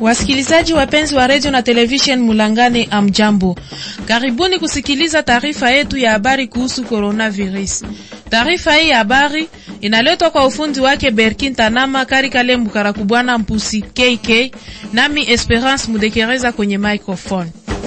Wasikilizaji wapenzi wa redio na television Mulangane, amjambo, karibuni kusikiliza taarifa yetu ya habari kuhusu coronavirus. Taarifa hii ya habari inaletwa kwa ufundi wake Berkin Tanama Karikale Mbukarakubwana Mpusi KK, nami Esperance Mudekereza kwenye microphone.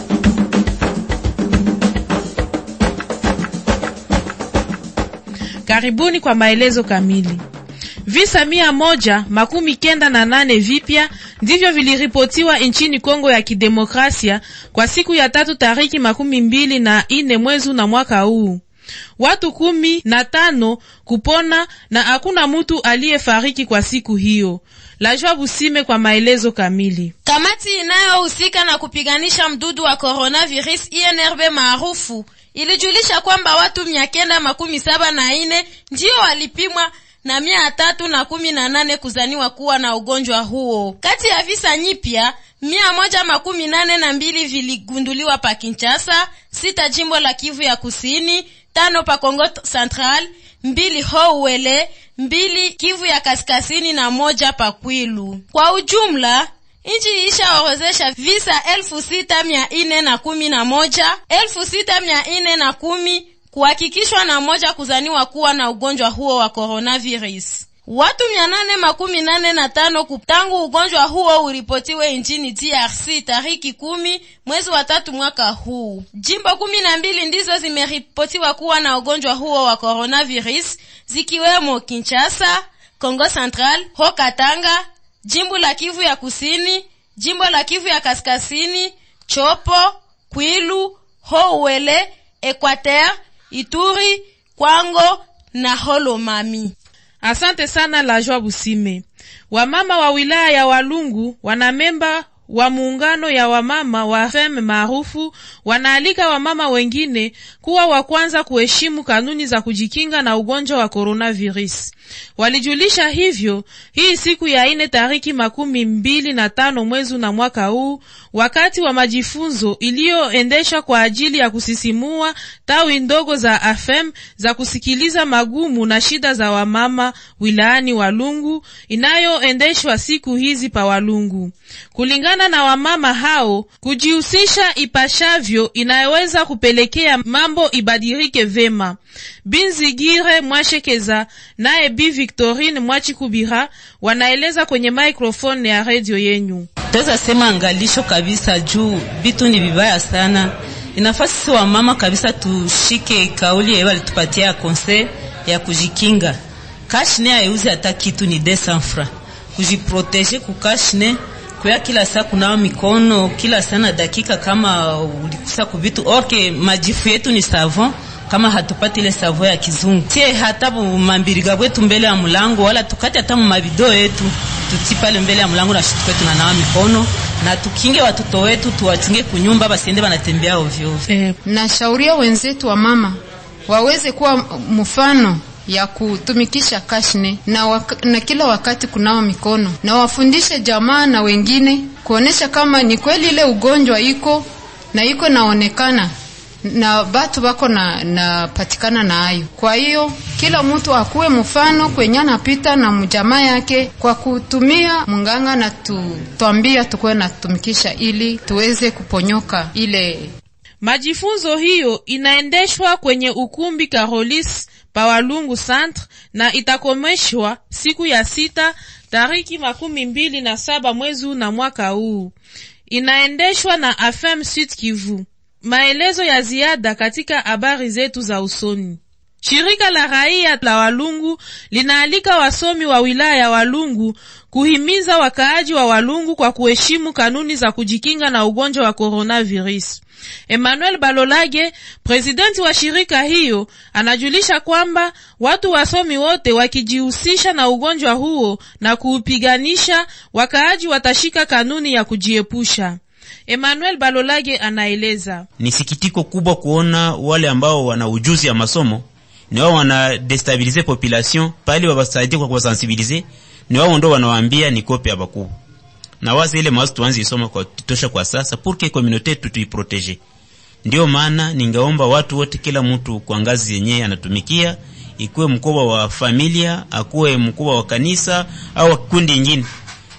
Karibuni kwa maelezo kamili. Visa mia moja makumi kenda na nane vipya ndivyo viliripotiwa nchini Kongo ya Kidemokrasia kwa siku ya tatu tariki makumi mbili na ine mwezi na mwaka huu, watu kumi na tano kupona na hakuna mutu aliyefariki kwa siku hiyo. Lajwa Busime kwa maelezo kamili. Kamati inayohusika na kupiganisha mdudu wa coronavirus INRB maarufu ilijulisha kwamba watu mia kenda makumi saba na ine ndio walipimwa na mia tatu na kumi na nane kuzaniwa kuwa na ugonjwa huo. Kati ya visa nyipya mia moja makumi nane na mbili viligunduliwa pa Kinshasa, sita jimbo la Kivu ya Kusini, tano pa Kongo Central, mbili Houwele, mbili Kivu ya Kaskazini na moja pa Kwilu. Kwa ujumla nchi ishaorozesha visa elfu sita mia ine na kumi na moja elfu sita mia ine na kumi kuhakikishwa na moja kuzaniwa kuwa na ugonjwa huo wa coronavirus. Watu mia nane makumi nane na tano tangu ugonjwa huo uripotiwe nchini DRC tariki kumi mwezi wa tatu mwaka huu. Jimbo kumi na mbili ndizo zimeripotiwa kuwa na ugonjwa huo wa coronavirus zikiwemo Kinshasa, Kongo Central, Haut-Katanga, jimbo la Kivu ya Kusini, jimbo la Kivu ya Kaskazini, Chopo, Kwilu, Houwele, Equateur, Ituri, Kwango na Holomami. Asante sana Lajwa Busime. Wamama wa wilaya ya Walungu wanamemba wa muungano ya wamama wa feme maarufu wanaalika wamama wengine kuwa wa kwanza kuheshimu kanuni za kujikinga na ugonjwa wa coronavirus. Walijulisha hivyo hii siku ya ine tariki makumi mbili na tano mwezi na mwaka huu wakati wa majifunzo iliyoendeshwa kwa ajili ya kusisimua tawi ndogo za AFEM za kusikiliza magumu na shida za wamama wilayani Walungu inayoendeshwa siku hizi pa Walungu. Kulingana na wamama hao, kujihusisha ipashavyo inayoweza kupelekea mambo ibadilike vema. Binzigire Mwashekeza naye Bi Victorine Mwachikubira wanaeleza kwenye microphone ya redio yenyu. Taweza sema angalisho kabisa juu vitu ni vibaya sana. Inafaa sisi wa mama kabisa tushike kauli yeye walitupatia conseil ya kujikinga. Kashne ayuzi hata kitu ni 200 francs. Kujiproteger kukashne kwa kila saa kunawa mikono kila sana dakika, kama ulikusa kuvitu orke majifu yetu ni savon kama hatupati ile savo ya kizungu tie hata mambiriga bwetu mbele ya mlango wala tukati hata mavideo yetu tuti pale mbele ya mlango na shitukwe tunanawa mikono na tukinge watoto wetu tuwachunge kunyumba basiende banatembea ovyo ovyo. Eh, nashauria wenzetu wa mama waweze kuwa mfano ya kutumikisha kashne na, waka, na kila wakati kunawa mikono na wafundishe jamaa na wengine kuonesha kama ni kweli ile ugonjwa iko na iko naonekana na batu bako na napatikana na hayo. Kwa hiyo kila mtu akuwe mfano kwenye anapita na mjamaa yake kwa kutumia munganga na tu, twambia tukuwe natumikisha ili tuweze kuponyoka ile. Majifunzo hiyo inaendeshwa kwenye ukumbi Carolis Pawalungu Centre na itakomeshwa siku ya sita tariki makumi mbili na saba mwezi na mwaka huu. Inaendeshwa na AFM Sud Kivu. Maelezo ya ziada katika habari zetu za usoni. Shirika la raia la Walungu linaalika wasomi wa wilaya ya Walungu kuhimiza wakaaji wa Walungu kwa kuheshimu kanuni za kujikinga na ugonjwa wa coronavirus. Emmanuel Balolage, presidenti wa shirika hiyo, anajulisha kwamba watu wasomi wote wakijihusisha na ugonjwa huo na kuupiganisha, wakaaji watashika kanuni ya kujiepusha. Emmanuel Balolage anaeleza. Ni sikitiko kubwa kuona wale ambao wana ujuzi ya masomo ni wao wana destabilize population pale, wawasaidie kwa kuwasensibilize, ni wao ndo wanawaambia ni kope ya bakubwa na wazi ile mawazo tuanze isoma kwa tutosha kwa sasa pour que communauté yetu tuiprotege. Ndio maana ningeomba watu wote, kila mtu kwa ngazi yenyewe anatumikia, ikuwe mkubwa wa familia, akuwe mkubwa wa kanisa au kundi ingine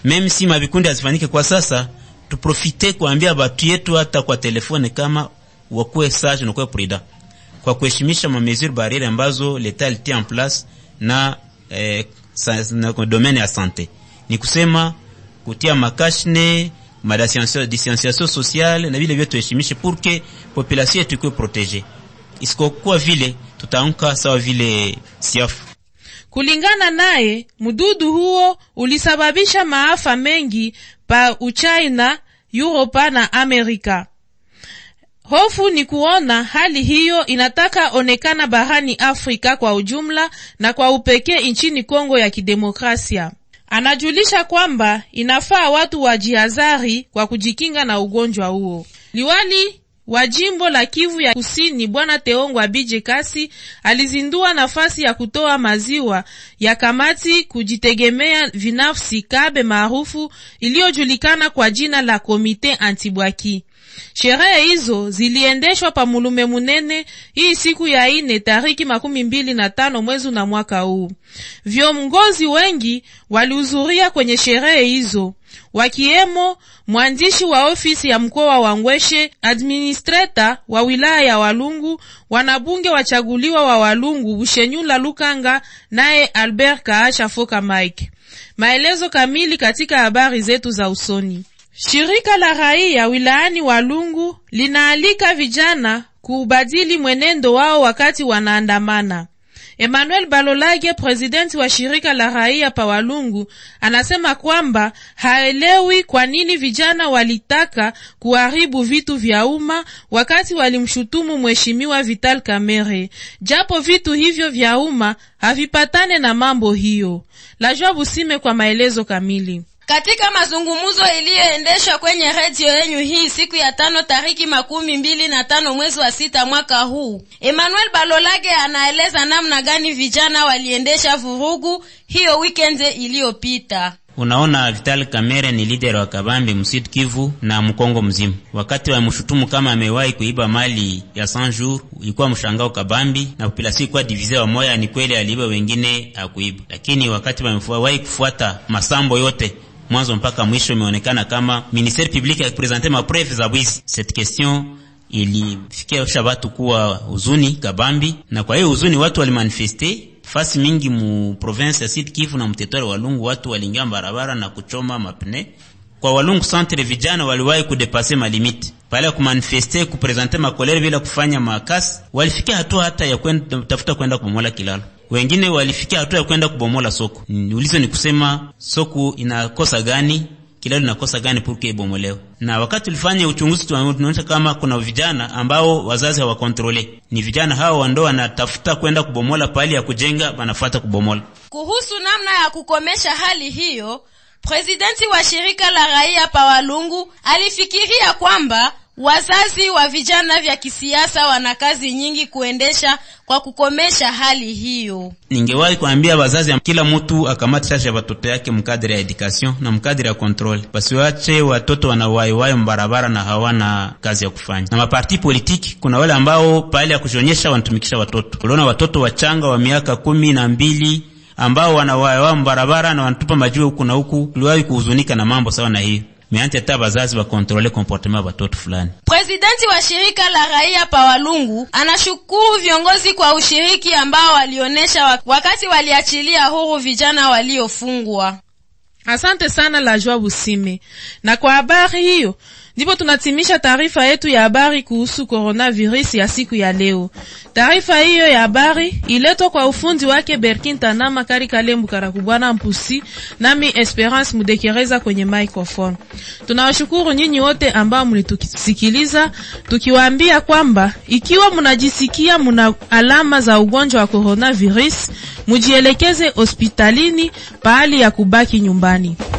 meme si mavikundi hazifanyike kwa sasa tuprofite kuambia batu yetu hata kwa telefone kama wakuwe sage na kuwe prudent kwa kuheshimisha ma mesure barriere ambazo leta alitia en place na, eh, sa, na domaine ya sante ni kusema kutia makashne madistanciation sociale na vile vile tuheshimishe pour que population yetu ikuwe protege isikokuwa vile tutaamka sawa vile siafu Kulingana naye, mdudu huo ulisababisha maafa mengi pa Uchina, Europa na Amerika. Hofu ni kuona hali hiyo inataka onekana barani Afrika kwa ujumla na kwa upekee nchini Kongo ya Kidemokrasia. Anajulisha kwamba inafaa watu wajihadhari kwa kujikinga na ugonjwa huo. Liwali wa jimbo la Kivu ya Kusini Bwana Teongwa Bije Kasi alizindua nafasi ya kutoa maziwa ya kamati kujitegemea vinafsi Kabe maarufu iliyojulikana kwa jina la Komite Antibwaki. Sherehe hizo ziliendeshwa pa Mulume Munene hii siku ya ine tariki makumi mbili na tano mwezi na mwaka huu. Viongozi wengi walihudhuria kwenye sherehe hizo wakiemo mwandishi wa ofisi ya mkoa wa Ngweshe, administrator wa wilaya ya Walungu, wanabunge wachaguliwa wa Walungu Bushenyula Lukanga, naye Albert Kaasha Foka Mike. Maelezo kamili katika habari zetu za usoni. Shirika la raia wilayani Walungu linaalika vijana kuubadili mwenendo wao wakati wanaandamana. Emmanuel Balolage, presidenti wa shirika la raia pa Walungu, anasema kwamba haelewi kwa nini vijana walitaka kuharibu vitu vya umma wakati walimshutumu mheshimiwa Vital Kamerhe, japo vitu hivyo vya umma havipatane na mambo hiyo. Lajwa Busime kwa maelezo kamili. Katika mazungumzo iliyoendeshwa kwenye redio yenyu hii siku ya tano tariki makumi mbili na tano mwezi wa sita mwaka huu, Emmanuel Balolage anaeleza namna gani vijana waliendesha vurugu hiyo weekend iliyopita. Unaona, Vital Kamerhe ni leader wa Kabambi Msud Kivu na Mkongo mzima. Wakati wamshutumu kama amewahi kuiba mali ya Sanjour, ilikuwa mshangao Kabambi na population ilikuwa divise wa moya, ni kweli aliiba, wengine hakuiba. Lakini wakati wamewahi kufuata masambo yote mwanzo mpaka mwisho, imeonekana kama ministere publique akipresente mapreve za bwizi. Cette question ilifikia watu kuwa huzuni kabambi, na kwa hiyo huzuni watu walimanifeste fasi mingi mu province ya Sud Kivu na mtetori Walungu, watu waliingia barabara na kuchoma mapne. Kwa Walungu centre, vijana waliwahi kudepase malimiti pale ya kumanifeste kupresente makolere bila kufanya makasi, walifikia hatua hata ya kwenda tafuta kwenda kubomola kilalo wengine walifikia hatua ya kwenda kubomola soko. Ulizo ni kusema soko inakosa gani, kilalo inakosa gani purke ibomolewe. Na wakati ulifanya uchunguzi, tunaonyesha kama kuna vijana ambao wazazi hawakontrole, ni vijana hao ndo wanatafuta kwenda kubomola pahali ya kujenga, wanafuata kubomola. Kuhusu namna ya kukomesha hali hiyo, presidenti wa shirika la raia pa Walungu alifikiria kwamba wazazi wa vijana vya kisiasa wana kazi nyingi kuendesha kwa kukomesha hali hiyo. Ningewahi kuambia wazazi, kila mtu akamate charge ya watoto yake mkadiri ya education na mkadiri ya control, basiwache watoto wanawaiwai mbarabara na hawana kazi ya kufanya. Na maparti politiki, kuna wale ambao pahali ya kujionyesha wanatumikisha watoto. Uliona watoto wachanga wa miaka kumi na mbili ambao wanawaiwai mbarabara na wanatupa majiwe huku na huku. Tuliwahi kuhuzunika na mambo sawa na hiyo meanti hata bazazi wakontrole komportema watoto fulani. Presidenti wa shirika la raia pa Walungu anashukuru viongozi kwa ushiriki ambao walionyesha wakati waliachilia huru vijana waliofungwa. Asante sana la Joa Busime. Na kwa habari hiyo ndipo tunatimisha taarifa yetu ya habari kuhusu coronavirus ya siku ya leo. Taarifa hiyo ya habari iletwa kwa ufundi wake Berkin Tanama Kari Kalembu Karakubwana Mpusi, nami Esperance Mudekereza kwenye microphone. Tunawashukuru nyinyi wote ambao mlitusikiliza, tukiwaambia kwamba ikiwa mnajisikia muna alama za ugonjwa wa coronavirus, mujielekeze hospitalini pahali ya kubaki nyumbani.